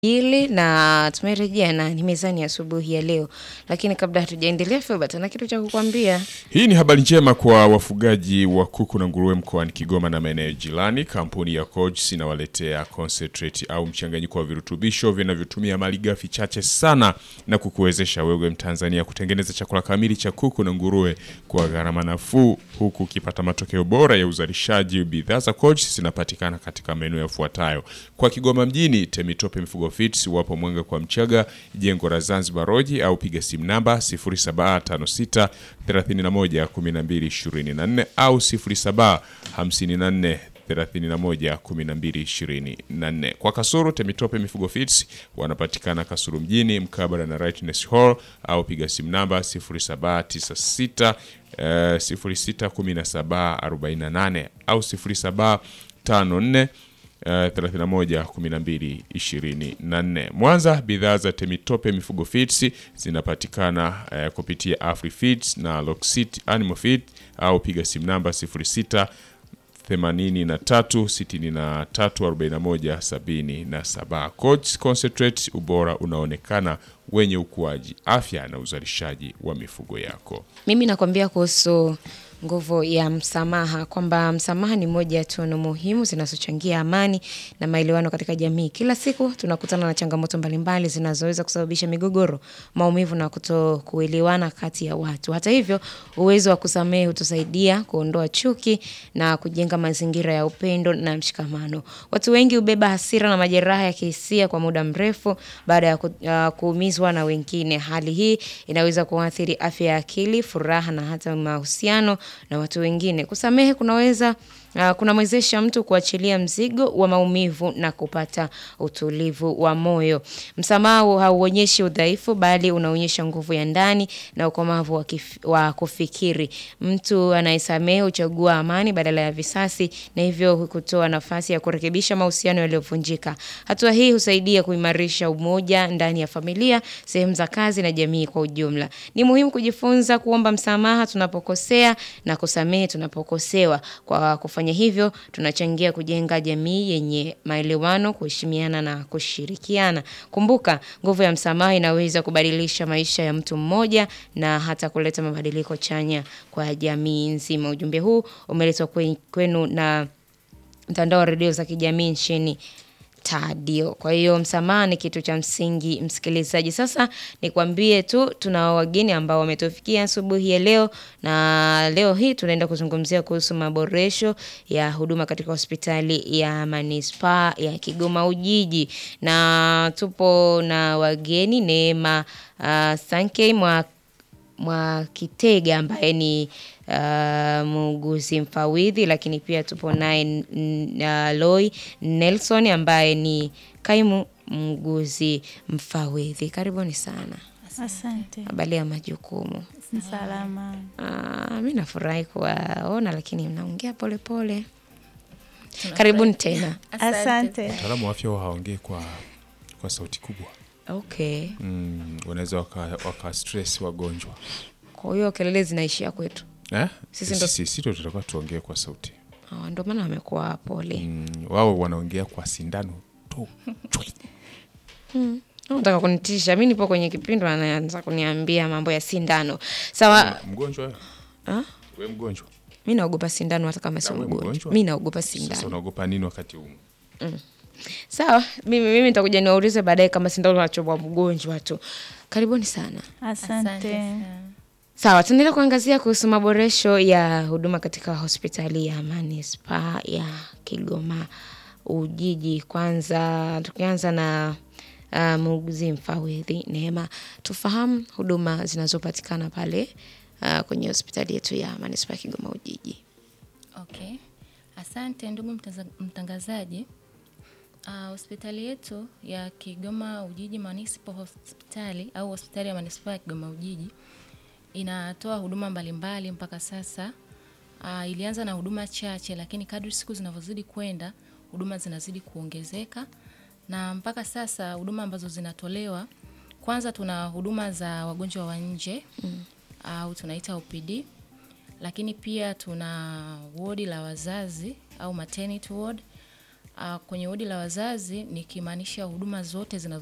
hili na tumerejea na ni mezani asubuhi ya leo, lakini kabla hatujaendelea, Filbert ana kitu cha kukwambia. Hii ni habari njema kwa wafugaji wa kuku na nguruwe mkoani Kigoma na maeneo jirani. Kampuni ya Coach inawaletea concentrate au mchanganyiko wa virutubisho vinavyotumia malighafi chache sana na kukuwezesha wewe Mtanzania kutengeneza chakula kamili cha kuku na nguruwe kwa gharama nafuu, huku ukipata matokeo bora ya uzalishaji. Bidhaa za Coach zinapatikana katika maeneo yafuatayo: kwa Kigoma mjini, Temitope Mifugo Fits wapo Mwanga kwa Mchaga, jengo la Zanzibar Roji, au piga simu namba 0756 31 12 24 au 0754 31 12 24. Kwa Kasuru, Temitope Mifugo Fits wanapatikana Kasuru mjini mkabala na Rightness Hall au piga simu namba 0796 eh, 061748 au 0754 31 12 24. Mwanza, bidhaa za Temitope Mifugo Feeds zinapatikana eh, kupitia Afri Feeds na Locksit Animal Feed au piga simu namba 06 83 63 41 77. Coach Concentrate, ubora unaonekana wenye ukuaji, afya na uzalishaji wa mifugo yako. Mimi nakwambia kuhusu nguvu ya msamaha kwamba msamaha ni moja ya tunu muhimu zinazochangia amani na maelewano katika jamii. Kila siku tunakutana na changamoto mbalimbali zinazoweza kusababisha migogoro, maumivu na kutokuelewana kati ya watu. Hata hivyo, uwezo wa kusamehe hutusaidia kuondoa chuki na kujenga mazingira ya upendo na mshikamano. Watu wengi hubeba hasira na majeraha ya kihisia kwa muda mrefu baada ya ku, uh, kuumizwa na wengine. Hali hii inaweza kuathiri afya ya akili, furaha na hata mahusiano na watu wengine. Kusamehe kunaweza uh, kunamwezesha mtu kuachilia mzigo wa maumivu na kupata utulivu wa moyo. Msamaha hauonyeshi udhaifu, bali unaonyesha nguvu ya ndani na ukomavu wa, kif, wa kufikiri. Mtu anayesamehe huchagua amani badala ya visasi, na hivyo kutoa nafasi ya kurekebisha mahusiano yaliyovunjika. Hatua hii husaidia kuimarisha umoja ndani ya familia, sehemu za kazi na jamii kwa ujumla. Ni muhimu kujifunza kuomba msamaha tunapokosea na kusamehe tunapokosewa. Kwa kufanya hivyo, tunachangia kujenga jamii yenye maelewano, kuheshimiana na kushirikiana. Kumbuka, nguvu ya msamaha inaweza kubadilisha maisha ya mtu mmoja na hata kuleta mabadiliko chanya kwa jamii nzima. Ujumbe huu umeletwa kwenu na mtandao wa redio za kijamii nchini Tadio. Kwa hiyo msamaha ni kitu cha msingi, msikilizaji. Sasa nikwambie tu tuna wageni ambao wametufikia asubuhi ya leo, na leo hii tunaenda kuzungumzia kuhusu maboresho ya huduma katika hospitali ya manispaa ya Kigoma Ujiji, na tupo na wageni Neema uh, Sankey mwa Mwakitega ambaye ni uh, muuguzi mfawidhi, lakini pia tupo naye uh, Loi Nelson ambaye ni kaimu muuguzi mfawidhi. Karibuni sana. Asante. Habari ya majukumu? Ni salama. Uh, mi nafurahi kuwaona, lakini mnaongea polepole. Karibuni tena. Asante. Wataalamu wa afya huwa hawaongei kwa, kwa sauti kubwa Okay, mm, wanaweza waka, waka stress wagonjwa kwa hiyo kelele zinaishia kwetu, eh? Sisi ndo- Sisi sisi ndo tutakuwa tuongee kwa sauti Ah, ndio maana wamekuwa pole. mm, wao wanaongea kwa sindano tu Chwi. Nataka kunitisha. Mi nipo kwenye kipindi, wanaanza kuniambia mambo ya sindano. Sawa, mgonjwa wewe? Ah? we mgonjwa mi naogopa sindano hata kama sio wewe mgonjwa. mgonjwa? Mi naogopa sasa sindano. unaogopa nini wakati huu Sawa, mimi mimi nitakuja niwaulize baadaye kama sindano nachomwa mgonjwa tu. Karibuni sana. Asante. Sawa, tuendelea kuangazia kuhusu maboresho ya huduma katika hospitali ya manispaa ya Kigoma Ujiji. Kwanza tukianza na uh, muuguzi mfawidhi Neema, tufahamu huduma zinazopatikana pale uh, kwenye hospitali yetu ya manispaa ya Kigoma Ujiji. Okay, asante ndugu mtaza- mtangazaji. Ah, hospitali yetu ya Kigoma Ujiji Municipal Hospitali au hospitali ya manispaa ya Kigoma Ujiji inatoa huduma mbalimbali mpaka sasa. Ah, ilianza na huduma chache, lakini kadri siku zinavyozidi kwenda huduma zinazidi kuongezeka, na mpaka sasa huduma ambazo zinatolewa, kwanza tuna huduma za wagonjwa wa nje au tunaita OPD lakini pia tuna wodi la wazazi au maternity ward Uh, kwenye wodi la wazazi nikimaanisha huduma zote zinazo